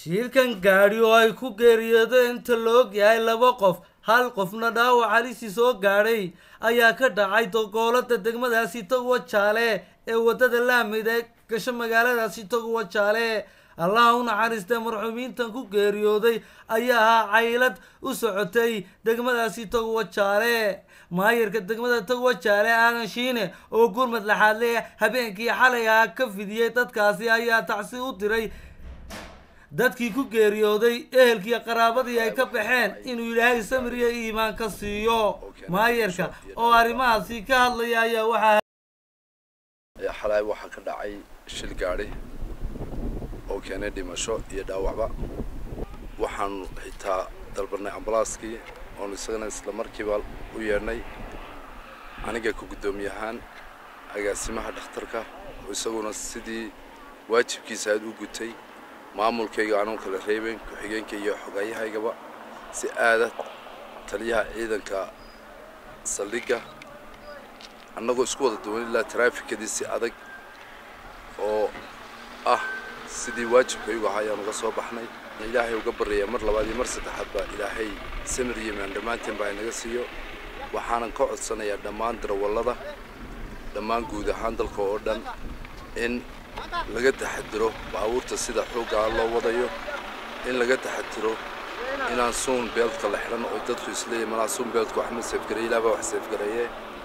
shilkan gaadhi oo ay ku geeriyoodeen inta la og yahay laba qof hal qofna dhaawac halisi soo gaadhay ayaa ka dhacay dogoolada degmadaasi taguwa jaale ee wadada laamid ee gasho magaaladaasi taguwa jaale allaha u naxariistee marxuumiintan ku geeriyooday ayaa ahaa caylad u socotay degmadaasi taguwa jaale maayarka degmada taguwa jaale aadan shiine oo gurmad laxaadle habeenkii xalay ah ka fidiyey dadkaasi ayaa tacsi u diray dadkii ku geeriyooday ehelkiiyo qaraabadii ay ka baxeen inuu ilaahay samir iyo iimaan ka siiyo maayarka oo arrimahaasi ka hadlaya ayaa waxaa xalay waxaa ka dhacay shil gaadhi oo keenay dhimasho iyo dhaawacba waxaanu xitaa dalbanay ambalaaskii oonu isagana isla markiiba u yeedhnay aniga ka guddoomiye ahaan agaasimaha dhakhtarka oo isaguna sidii waajibkiisa aad u gutay maamulkayga aanuu kala reebeyn ku-xigeenka iyo xogayahaygaba si aada taliyaha ciidanka saldhigga annagoo isku wada duwan ilaa taraafikadii si adag oo ah sidii waajibkaygu ahaa ayaan uga soo baxnay ilaahay uga baryayaa mar labaad iyo mar saddexaad baa ilaahay samir iyo maan dhammaanteen baa inaga siiyo waxaanan ka codsanayaa dhammaan darawallada dhammaan guud ahaan dalka oo dhan in laga taxadiro baabuurta sida xooggaa loo wadayo in laga taxadiro inaan suun beeltka la xidhan oo dadku isleeyahy malaa suun beeltka wax ma seefgareey ilaabaa wax seefgareeye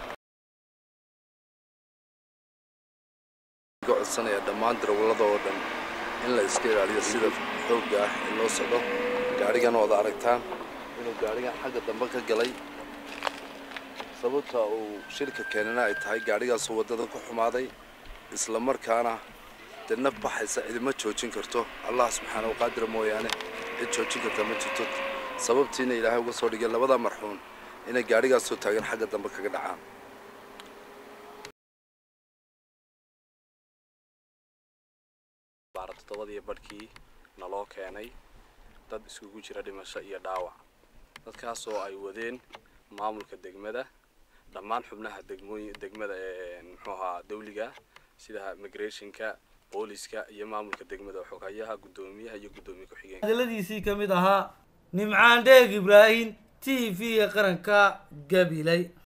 ka codsanayaa dhammaan darawallada oo dhan in la iska ilaaliyo sida xoogga ah ee loo socdo gaadhigan wada aragtaan inuu gaadhigan xagga dambe ka galay sababta uu shilka keenana ay tahay gaadhigaasoo waddada ku xumaaday isla markaana dee naf baxaysa cidima joojin karto allah subxaana wa qaadira mooyaane cid joojin karta ma jirto sababtiina ilaahay uga soo dhigay labada marxuun inay gaadhigaasoo taagan xagga dambe kaga dhacaan baara toddobadii badhkii naloo keenay dad iskugu jira dhimasho iyo dhaawac dadkaasoo ay wadeen maamulka degmada dhammaan xubnaha degmooy degmada ee muxuu ahaa dawliga sida migrationka booliska iyo maamulka degmada xogayaha guddoomiyaha iyo guddoomiye ku-xigeenka hadaladiisii ka mid ahaa nimcaan dheeg ibraahim t v ee qaranka gabiley